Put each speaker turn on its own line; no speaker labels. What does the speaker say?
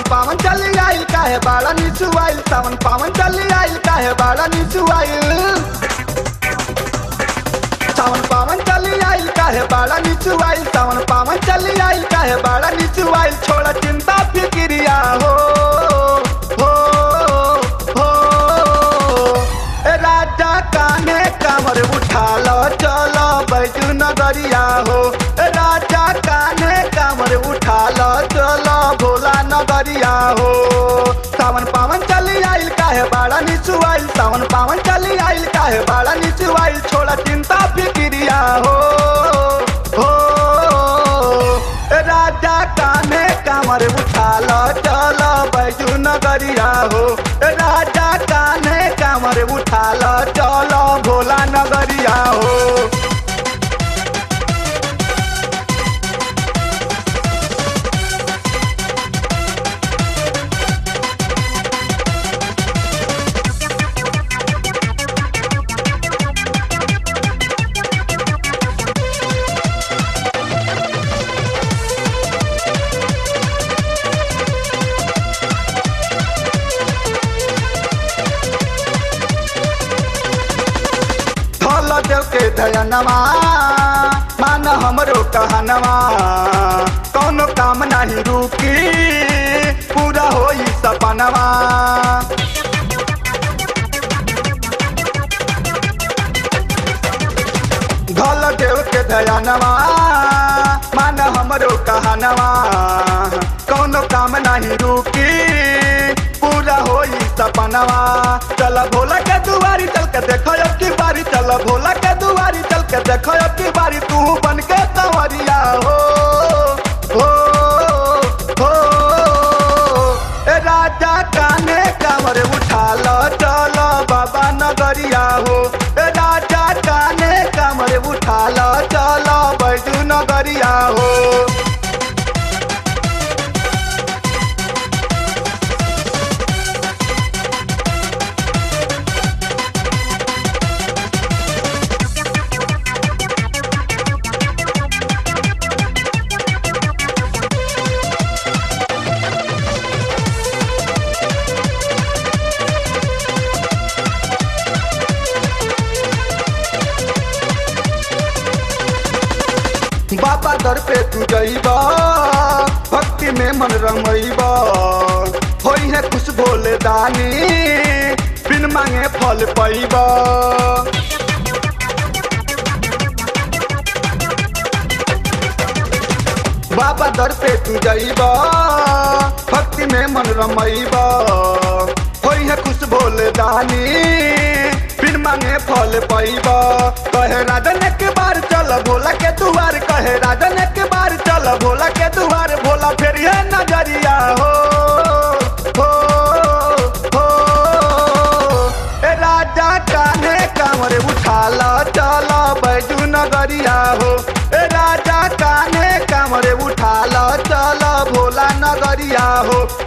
पावन चली आइल काहे बाड़ा नीचू आइल सावन पावन चली आइल काहे बाड़ा नीचू आइल सावन पावन चली आइल काहे बाड़ा नीचू आइल सावन पावन चली आइल काहे बाड़ा नीचू आइल छोड़ चिंता फिक्रिया हो हो हो ए राजा काने कमर उठा लो चलो बैजू नगरिया हो ए राजा काने कमर उठा लो चलो भोला नगरिया हो सावन पावन चली आइल काहे बाड़ा नीचू आइल सावन पावन चली आइल काहे बाड़ा नीचू आइल छोड़ा चिंता फिक्रिया हो हो ए राजा काने कमर उठा लो चलो बैजू नगरिया हो ए राजा काने कमर उठा लो चलो भोला नगरिया हो धल देव के धयनवा मान हमरो कहनवा कौनो काम नहीं रुकी पूरा होई सपनवा धल देव के धयनवा मान हमरो कहनवा कौनो काम नहीं रुकी पूरा होई सपनवा चल भोला के दुआरी चल के देखो अब की बारी चल भोला के दुआरी चल के देखो अब की बारी तू बन के कंवरिया हो हो हो ए राजा काने कमर उठा लो चलो बाबा नगरिया हो ए राजा काने कमर उठा लो चलो बैजू नगरिया हो बाबा दर पे तू जइबा भक्ति में मन रमइबा होई है कुछ भोले दानी बिन मांगे फल पैबा बाबा दर पे तू जइबा भक्ति में मन रमइबा होई है खुश भोले दानी बिन मांगे फल पैबा कहे राजन के बार चल भोला के दुआर कहे राजन के बार चल भोला के दुआर भोला फिर ये नजरिया हो हो हो ए राजा काने कांवर उठा लो चलो बैजू नगरिया हो ए राजा काने कांवर उठा लो चलो भोला नगरिया हो